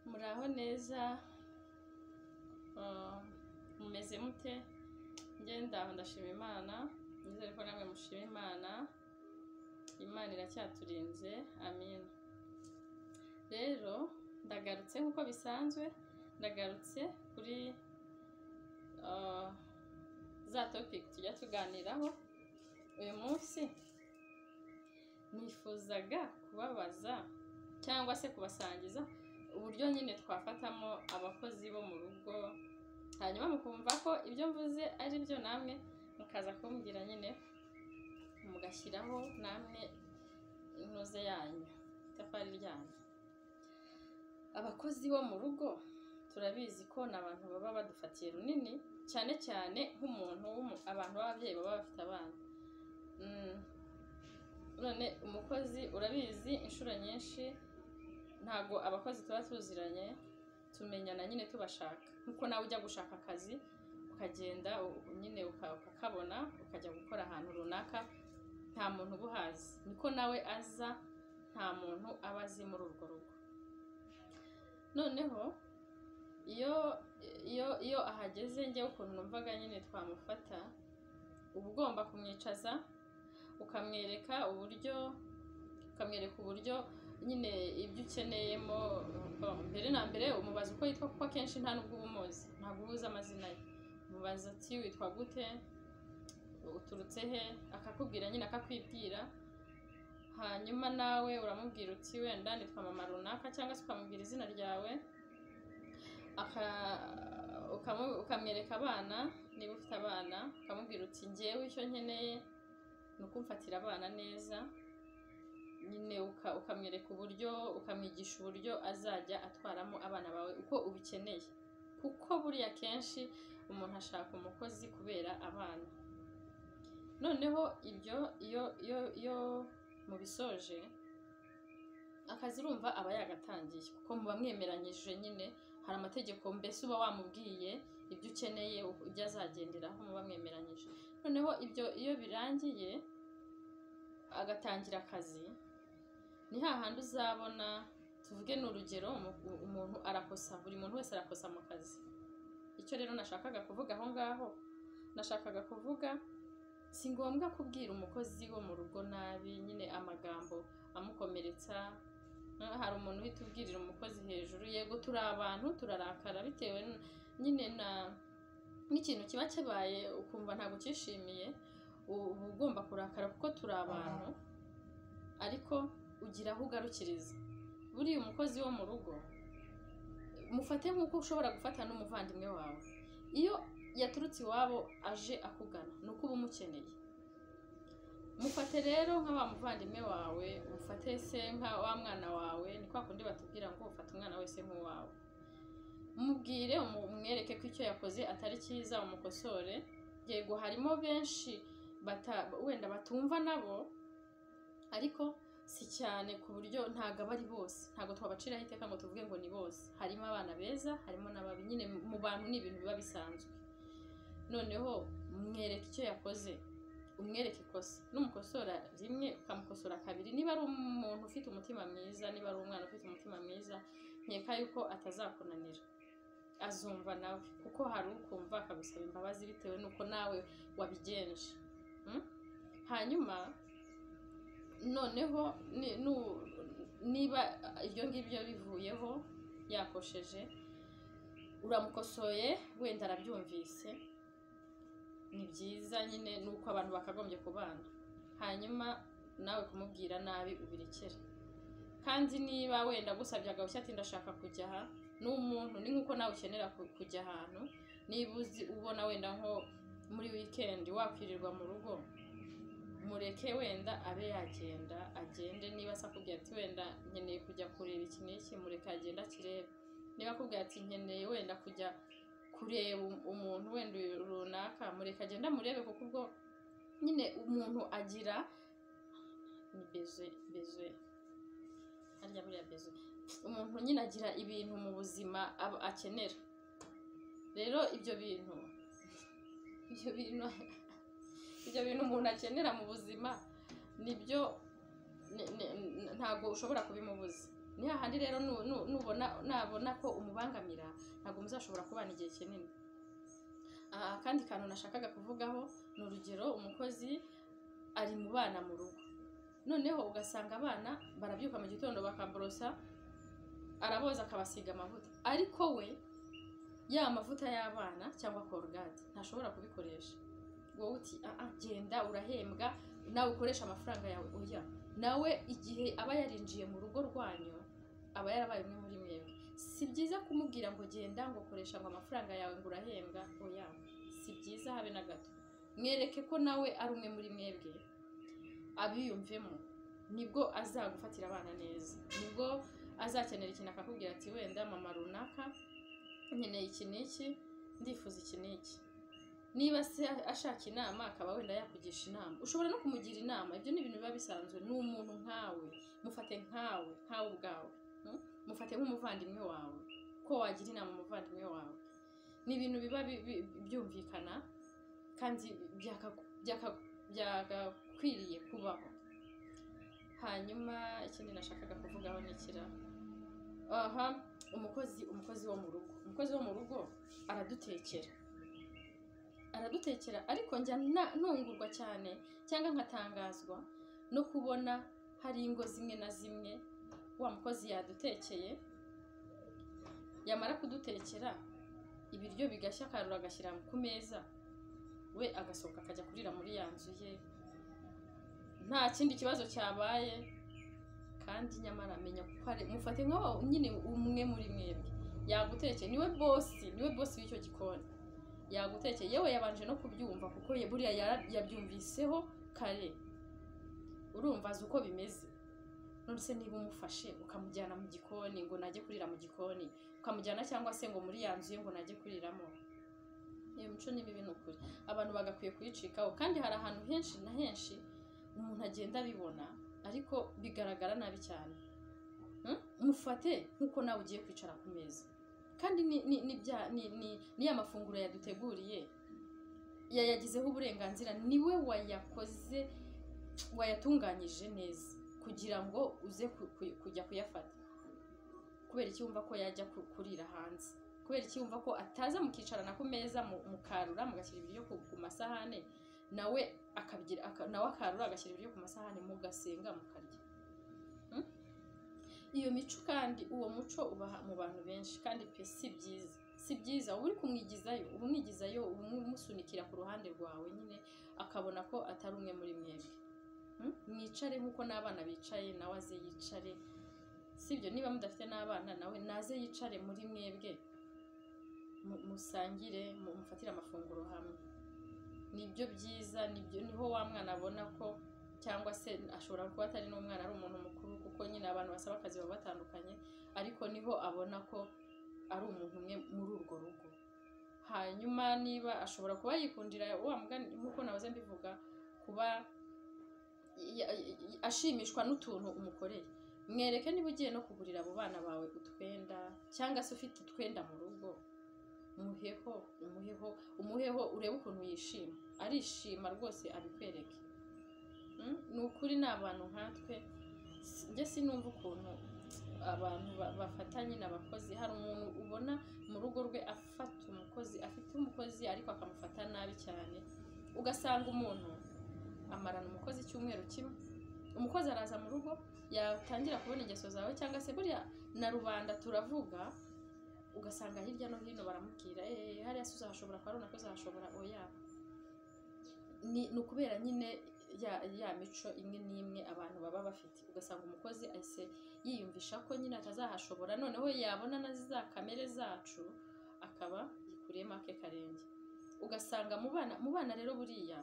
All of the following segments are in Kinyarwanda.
muraho neza Ah, mumeze mute ngenda aho ndashima imana nizere ko namwe mushima imana imana iracyaturinze amina rero ndagarutse nk'uko bisanzwe ndagarutse kuri ah, za topic tujya tuganiraho uyu munsi nifuzaga kubabaza cyangwa se kubasangiza uburyo nyine twafatamo abakozi bo mu rugo hanyuma mukumva ko ibyo mvuze ari byo namwe mukaza kumbwira nyine mugashyiraho namwe intuze yanyu itafari ryanyu abakozi bo mu rugo turabizi ko ni abantu baba badufatiye runini cyane cyane nk'umuntu w'umu- abantu b'ababyeyi baba bafite abana Mm. none umukozi urabizi inshuro nyinshi ntabwo abakozi tuba tuziranye tumenyana nyine tubashaka nkuko nawe ujya gushaka akazi ukagenda u- u- nyine uka- ukakabona ukajya gukora ahantu runaka nta muntu uba uhazi niko nawe aza nta muntu aba azi muri urwo rugo noneho iyo iyo iyo ahageze njyewe ukuntu numvaga nyine twamufata uba ugomba kumwicaza ukamwereka uburyo ukamwereka uburyo nyine ibyo ukeneyemo mbere na mbere umubaza uko yitwa kuko akenshi nta nubwo uba umuzi ntabwo uba uzi amazina ye umubaza ati witwa gute uturutse he akakubwira nyine akakwibwira hanyuma nawe uramubwira uti wenda nitwa mama runaka cyangwa se ukamubwira izina ryawe aka- ukamu- ukamwereka abana niba ufite abana ukamubwira uti ngewe icyo nkeneye ni ukumfatira abana neza nyine uka- ukamwereka uburyo ukamwigisha uburyo azajya atwaramo abana bawe uko ubikeneye kuko buriya kenshi umuntu ashaka umukozi kubera abana noneho ibyo iyo iyo iyo mubisoje akazi urumva aba yagatangiye kuko muba mwemeranyije nyine hari amategeko mbese uba wamubwiye ibyo ukeneye ibyo azagenderaho muba mwemeranyije noneho ibyo iyo birangiye agatangira akazi ni hahandi uzabona tuvuge ni urugero umu- umuntu arakosa buri muntu wese arakosa mu kazi icyo rero nashakaga kuvuga aho ngaho nashakaga kuvuga si ngombwa kubwira umukozi wo mu rugo nabi nyine amagambo amukomeretsa Ah, hari umuntu uhita ubwirira umukozi hejuru yego turi abantu turarakara bitewe n- nyine na n'ikintu kiba kibaye ukumva ntabwo ucyishimiye u- uba ugomba kurakara kuko turi abantu ariko ugira aho ugarukiriza buriya umukozi wo mu rugo mufate nk'uko ushobora gufata n'umuvandimwe wawe iyo yaturutse iwabo aje akugana ni uko uba umukeneye mufate rero nka wa muvandimwe wawe mufate se nka wa mwana wawe ni kwa kundi batubwira ngo ufate umwana wese nk'uwawe mubwire umwereke ko icyo yakoze atari cyiza umukosore yego harimo benshi bata, wenda batumva nabo ariko si cyane ku buryo ntabwo aba ari bose ntabwo twabaciraho iteka ngo tuvuge ngo ni bose harimo abana beza harimo n'ababi nyine mu bantu ni ibintu biba bisanzwe noneho mwereke icyo yakoze umwereke ikosa n'umukosora rimwe ukamukosora kabiri niba ari umuntu ufite umutima mwiza niba ari umwana ufite umutima mwiza nkeka yuko atazakunanira azumva nawe kuko hari ukumva akagusaba imbabazi bitewe n'uko nawe wabigenje Mm? hanyuma noneho ni- nu- niba ibyo ngibyo bivuyeho yakosheje uramukosoye wenda arabyumvise ni byiza nyine ni uko abantu bakagombye kubana hanyuma nawe kumubwira nabi ubirekere kandi niba wenda agusabye agahushya ati ndashaka kujya aha ni umuntu ni nk'uko nawe ukenera ku- kujya ahantu niba uzi ubona wenda nko muri wikendi wakwirirwa mu rugo mureke wenda abe yagenda agende niba se akubwira ati wenda nkeneye kujya kureba iki n'iki mureke agende akirebe niba akubwira ati nkeneye wenda kujya kureba um- umuntu wenda uyu runaka mureke agende amurebe kuko ubwo nyine umuntu agira ni bezwe bezwe harya buriya bezwe umuntu nyine agira ibintu mu buzima aba akenera rero ibyo bintu ibyo bintu ibyo bintu umuntu akenera mu buzima nibyo ni- ni- ntabwo ushobora kubimubuza ni hahandi rero nu- nu- nubona nabona ko umubangamira ntabwo muzashobora kubana igihe kinini aha akandi kantu nashakaga kuvugaho ni urugero umukozi ari mu bana mu rugo noneho ugasanga abana barabyuka mu gitondo bakaborosa araboza akabasiga amavuta ariko we ya mavuta y'abana cyangwa korogate ntashobora kubikoresha wowe uti "Ah, ah, genda urahembwa nawe ukoresha amafaranga yawe oya nawe igihe aba yarinjiye mu rugo rwanyu aba yarabaye umwe muri mwebwe si byiza kumubwira ngo genda ngo koresha ngo amafaranga yawe ngo urahembwa oya si byiza habe na gato mwereke ko nawe ari umwe muri mwebwe abiyumvemo nibwo azagufatira abana neza nibwo azakenera ikintu akakubwira ati wenda mama runaka nkeneye iki n'iki ndifuza iki n'iki niba se ashaka inama akaba wenda yakugisha inama ushobora no kumugira inama ibyo ni ibintu biba bisanzwe ni umuntu nkawe mufate nkawe nkawe ubwawe mm? mufate nk'umuvandimwe wawe ko wagira inama umuvandimwe wawe ni ibintu biba bi- bi- byumvikana kandi byaka- byaka- byagakwiriye kubaho hanyuma ikindi nashakaga kuvugaho nikira aha umukozi umukozi wo mu rugo umukozi wo mu rugo aradutekera aradutekera ariko njya na- ntungurwa cyane cyangwa nkatangazwa no kubona hari ingo zimwe na zimwe wa mukozi yadutekeye yamara kudutekera ibiryo bigashya akarura agashyira ku meza we agasohoka akajya kurira muri ya nzu ye nta kindi kibazo cyabaye kandi nyamara menya ko ari mufate nka wa nyine umwe muri mwebwe yagutekeye niwe bosi niwe bosi w'icyo gikoni yagutekeye yewe yabanje no kubyumva kuko ye buriya yara- yabyumviseho kare urumva azi uko bimeze nonese niba umufashe ukamujyana mu gikoni ngo najye kurira mu gikoni ukamujyana cyangwa se ngo muri ya nzu ye ngo najye kuriramo iyo mico ni mibi ni ukuri abantu bagakwiye kuyicikaho kandi hari ahantu henshi na henshi umuntu agenda abibona ariko bigaragara nabi cyane Hmm? mufate nk'uko nawe ugiye kwicara ku meza kandi ni ni ni bya- ni ni- ni ya mafunguro yaduteguriye yayagizeho uburenganzira niwe wayakoze wayatunganyije neza kugira ngo uze ku- ku- kujya kuyafata kubera iki wumva ko yajya ku- kurira hanze kubera iki wumva ko ataza mukicarana ku meza mu- mukarura mugashyira ibiryo ku- ku masahane nawe akabigira aka- nawe akarura agashyira ibiryo ku masahani mugasenga mukarya Hmm? iyo mico kandi uwo muco uba mu bantu benshi kandi pe si byiza si byiza uba uri kumwigizayo uba umwigizayo uba umusunikira ku ruhande rwawe nyine akabona ko atari umwe muri mwebwe Hmm? mwicare nk'uko n'abana bicaye nawe aze yicare sibyo niba mudafite n'abana nawe naze yicare muri mwebwe mu- musangire mu- mufatire amafunguro hamwe nibyo byiza nibyo niho wa mwana abona ko cyangwa se ashobora kuba atari n'umwana ari umuntu mukuru kuko nyine abantu basaba akazi baba batandukanye ariko niho abona ko ari umuntu umwe muri urwo rugo hanyuma niba ashobora kuba yikundira wa mugani nk'uko nahoze mbivuga kuba ya- ya- ashimishwa n'utuntu umukoreye mwereke niba ugiye no kugurira abo bana bawe utwenda cyangwa se ufite utwenda mu rugo umuheho umuheho umuheho urebe ukuntu yishima arishima rwose abikwereke Mm? ni ukuri ni abantu nkatwe si- njye sinumva ukuntu abantu ba- bafata nyine abakozi hari umuntu ubona mu rugo rwe afata umukozi afite umukozi ariko akamufata nabi cyane ugasanga umuntu amarana umukozi icyumweru kimwe umukozi araza mu rugo yatangira kubona ingeso zawe cyangwa se buriya na rubanda turavuga ugasanga hirya no hino baramubwira eee hariya se uzahashobora kwa runaka uzahashobora oya ni ni ukubera nyine ya, ya mico imwe n'imwe abantu baba bafite ugasanga umukozi ahise yiyumvisha ko nyine atazahashobora noneho yabona na za kamere zacu akaba yikuriyemo ake karenge ugasanga mu bana mu bana rero buriya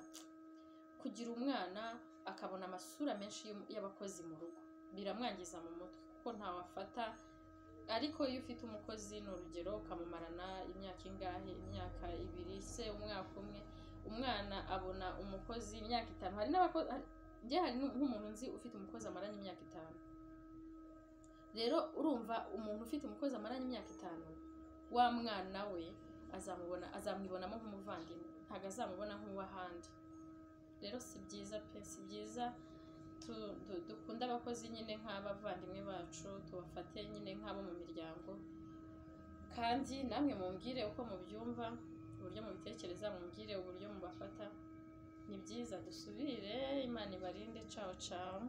kugira umwana akabona amasura menshi y'um- y'abakozi mu rugo biramwangiza mu mutwe kuko ntawafata ariko iyo ufite umukozi ni urugero ukamumarana imyaka ingahe imyaka ibiri se umwaka umwe umwana abona umukozi imyaka itanu hari n'abakozi njye hari n'u- nk'umuntu nzi ufite umukozi amaranye imyaka itanu rero urumva umuntu ufite umukozi amaranye imyaka itanu wa mwana we azamubona azamwibonamo nk'umuvandimwe ntabwo azamubona nk'uw'ahandi rero si byiza pe si byiza tu- du- dukunde abakozi nyine nk'abavandimwe bacu tubafate nyine nk'abo mu miryango kandi namwe mumbwire uko mubyumva uburyo mubitekereza mumbwire uburyo mubafata ni byiza dusubire imana ibarinde cawo cawo